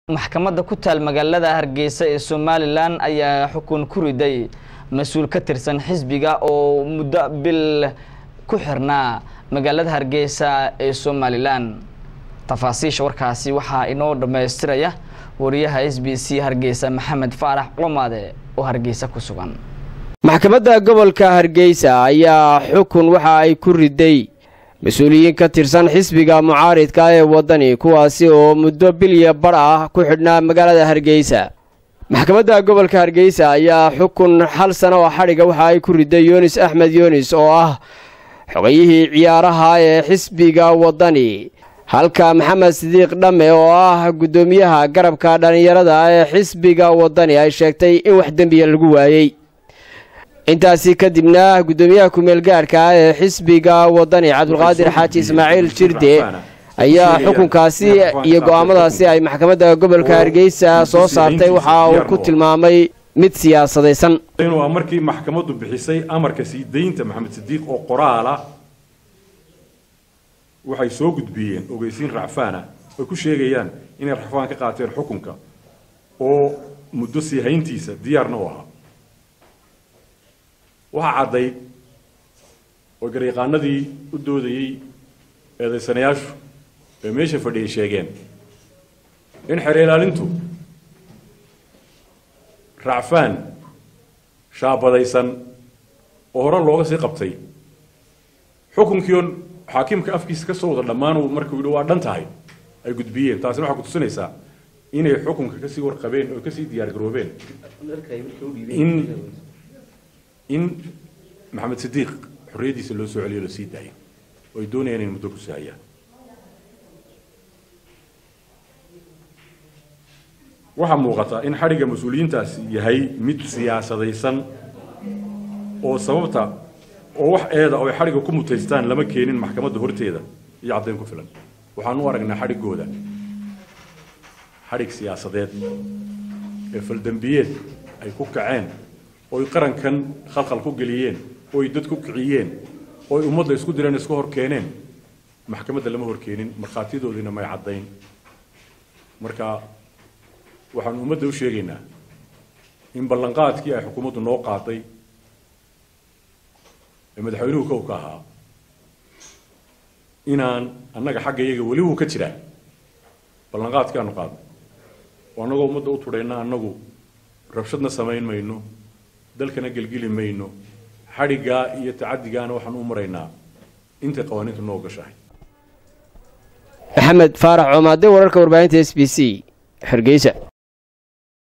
maxkamadda ku taal magaalada hargeysa ee somalilan ayaa xukun ku riday mas-uul ka tirsan xisbiga oo muddo bil ku xirnaa magaalada hargeysa ee somalilan tafaasiisha warkaasi waxaa inoo dhammaystiraya wariyaha s b c hargeysa maxamed faarax qomaade oo hargeysa ku sugan maxkamadda gobolka hargeysa ayaa xukun waxa ay ku riday mas-uuliyiin ka tirsan xisbiga mucaaridka ee waddani kuwaasi oo muddo bilya bar ah ku xidhnaa magaalada hargeysa maxkamadda gobolka hargeysa ayaa xukun hal sano oo xadhiga waxa ay ku riday yunis axmed yunis oo ah xogayihii ciyaaraha ee xisbiga waddani halka maxamed sidiiq dhamme oo ah guddoomiyaha garabka dhallinyarada ee xisbiga waddani ay sheegtay in wax dembiya lagu waayey intaasi kadibna guddoomiyaha kumeel gaarhka ah ee xisbiga waddani cabdulqaadir xaaji ismaaciil jirde ayaa xukunkaasi iyo go'aamadaasi ay maxkamadda gobolka hargeysa soo saartay waxa uu ku tilmaamay mid siyaasadaysan waa markii maxkamaddu bixisay amarka sii daynta maxamed sidiiq oo qoraala waxay soo gudbiyeen ogeysiin racfaana ay ku sheegayaan inay racfaan ka qaateen xukunka oo muddo sii hayntiisa diyaarna u ahaa waxaa caddayd oo garyaqaanadii u doodayey eedaysanayaashu ee meesha fadhiyay sheegeen in xeer ilaalintu racfaan shaabadaysan oo hore looga sii qabtay xukunkiion xaakimka afkiisa ka soo wada dhammaan markuu yidhi waa dhan tahay ay gudbiyeen taasina waxaa kutusinaysaa inay xukunka kasii warqabeen oo kasii diyaargaroobeen in in maxamed sidiiq xorriyaddiisa loo soo celiyo lasii daayo oo ay doonayaan inay muddo ku sahayaan waxaa muuqata in xadhigga mas-uuliyiintaasi yahay mid siyaasadaysan oo sababta oo wax eeda oo ay xadhigga ku mutaystaan lama keenin maxkamadda horteeda iyo caddayn ku filan waxaan u aragnaa xadhiggooda xadhig siyaasadeed ee faldembiyeed ay ku kaceen ooy qarankan khalkhal ku geliyeen ooy dad ku kiciyeen ooy ummadda isku direen isku hor keeneen maxkamadda lama hor keenin markhaatiyadoodiina may caddayn marka waxaan ummadda u sheegaynaa in ballanqaadkii ay xukuumaddu noo qaaday ee madaxweynuhu kow ka ahaa inaan annaga xagga iyaga weli wuu ka jiraa ballanqaadkii aanu qaadnay oo annagoo ummadda u tudhayna annagu rabshadna samayn mayno dalkana gelgeli mayno xadhiggaa iyo tacadigaana waxaan u maraynaa intay qawaaniintu noo gashahay maxamed faarax coomaade wararka warbaahinta s b c hargeysa